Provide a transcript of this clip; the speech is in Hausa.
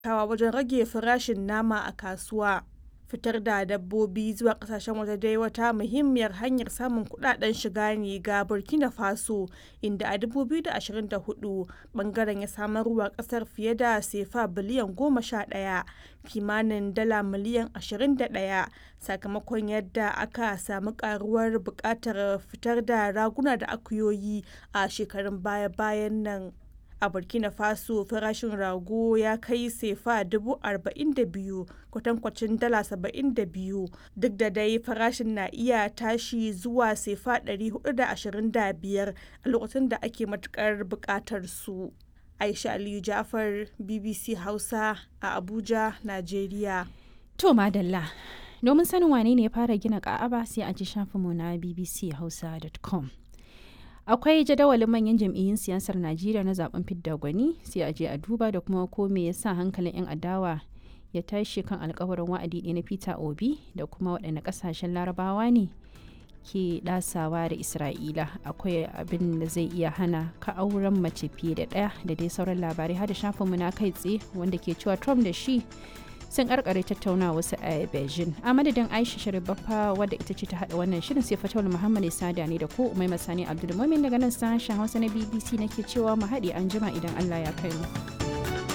kawa wajen rage farashin nama a kasuwa. Fitar da dabbobi zuwa kasashen waje dai wata muhimmiyar hanyar samun kudaden shiga ne ga Burkina Faso inda a 2024 bangaren ya samarwa kasar fiye da sefa biliyan 11 kimanin dala miliyan 21 sakamakon yadda aka samu karuwar bukatar fitar da raguna da akuyoyi a shekarun baya-bayan nan. a burkina faso farashin rago ya kai sefa 42,000 kwatankwacin dala 72 duk da dai farashin na iya tashi zuwa sefa 425 a lokacin da ake matukar bukatar su aisha aliyu jafar bbc hausa a abuja nigeria to madalla domin sanin wane ne ya fara gina ka'aba sai a ji shafinmu na bbchausa.com akwai jadawalin manyan jam'iyyun siyasar najeriya na zaben fidda gwani sai a je a duba da kuma ko me yasa hankalin 'yan adawa ya tashi kan alkawarin wa'adi ɗaya na peter obi da kuma waɗanne ƙasashen larabawa ne ke ɗasawa da isra'ila akwai abin da zai iya hana ka auren mace fiye da ɗaya da dai sauran labarai har da shafinmu na kai tsaye wanda ke cewa trump da shi sun karkare tattauna wasu a beijing a madadin aisha sharibaffa wadda ita ce ta hada wannan shirin sai fatawar muhammad sada ne da ko umai masani abdulmumin daga nan sashen hausa na bbc nake cewa mu haɗe an jima idan allah ya kai mu.